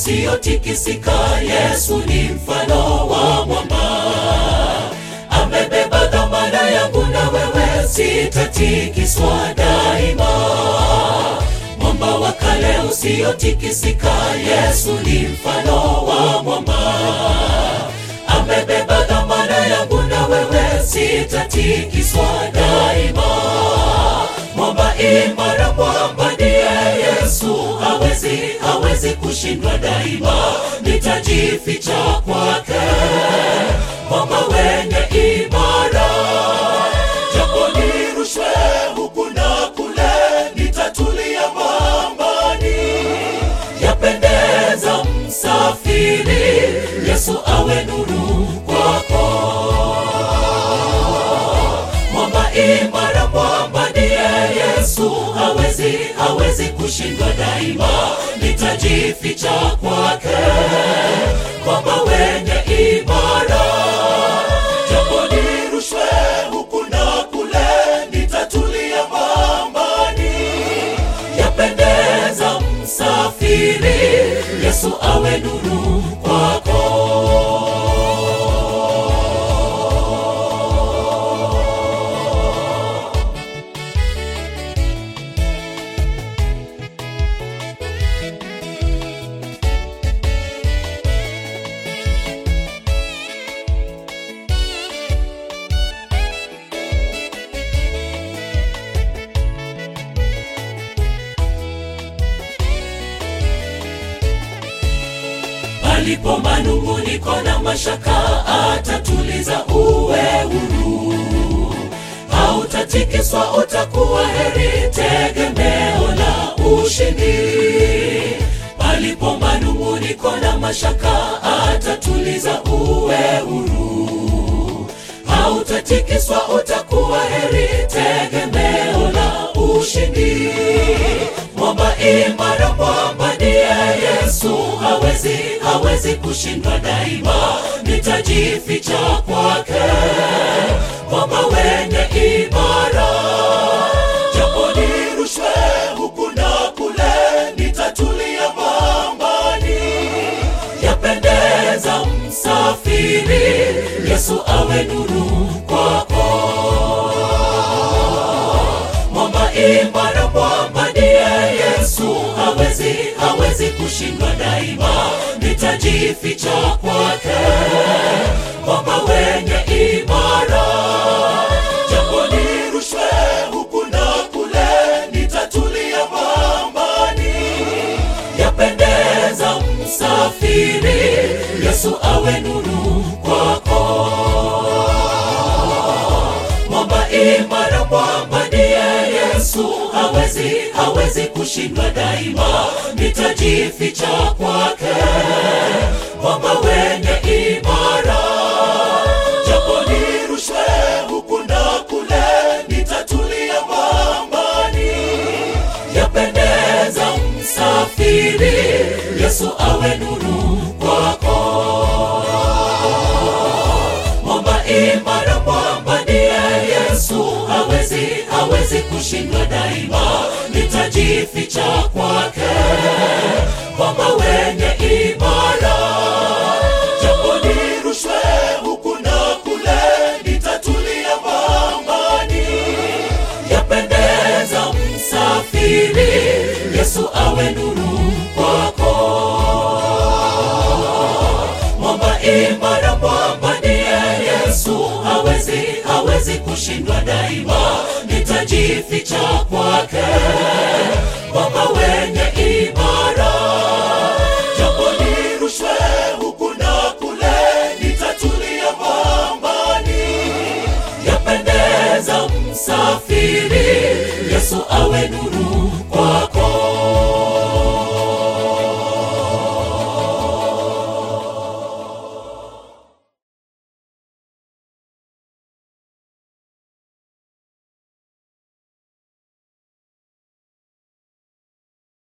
usiotikisika. Yesu ni mfano wa mwamba, amebeba dhamana yangu na wewe, sitatikiswa daima. Mwamba wa kale usiotikisika, Yesu ni mfano wa mwamba, amebeba dhamana yangu na wewe, sitatikiswa daima. Mwamba imara, mwamba ndiye Yesu, hawezi hawezi kushindwa daima, nitajificha kwake, mwamba wenye imara. Japo nirushwe huku na kule, nitatulia mwambani, yapendeza msafiri, Yesu awe nuru kwako mwamba imara, mwamba ndiye Yesu, hawezi hawezi kushindwa daima, nitajificha kwake, mwamba wenye imara. Japo nirushwe huku na kule, nitatulia mwambani, yapendeza msafiri, Yesu awe nuru kwako. Palipo manunguniko na mashaka, atatuliza uwe huru, hautatikiswa, utakuwa heri, tegemeo la ushindi. Palipo manunguniko na mashaka, atatuliza uwe huru, hautatikiswa, utakuwa heri, tegemeo la ushindi. Mwamba imara, mwamba ndiye Yesu, hawezi hawezi kushindwa daima, nitajificha kwake, mwamba wenye imara. Japo nirushwe huku na kule, nitatulia mwambani, yapendeza msafiri, Yesu awe nuru kwako mwamba imara, mwamba ndiye Yesu, hawezi hawezi kushindwa daima, nitajificha kwake, mwamba wenye imara. Japo nirushwe huku na kule, nitatulia mwambani, yapendeza msafiri, Yesu awe nuru kwako mwamba imara, mwamba ndiye Yesu, hawezi hawezi kushindwa daima, nitajificha kwake, mwamba wenye imara. Japo nirushwe huku na kule, nitatulia mwambani, yapendeza msafiri, Yesu awe nuru kwako mwamba imara, mwamba ndiye Yesu, hawezi hawezi kushindwa daima, nitajificha kwake, mwamba wenye imara. Japo nirushwe huku na kule, nitatulia mwambani, yapendeza msafiri, Yesu awe nuru kwako mwamba imara, mwamba ndiye Yesu, hawezi hawezi kushindwa daima, nitajificha kwake, mwamba wenye imara. Japo nirushwe huku na kule, nitatulia mwambani, yapendeza msafiri, Yesu awe nuru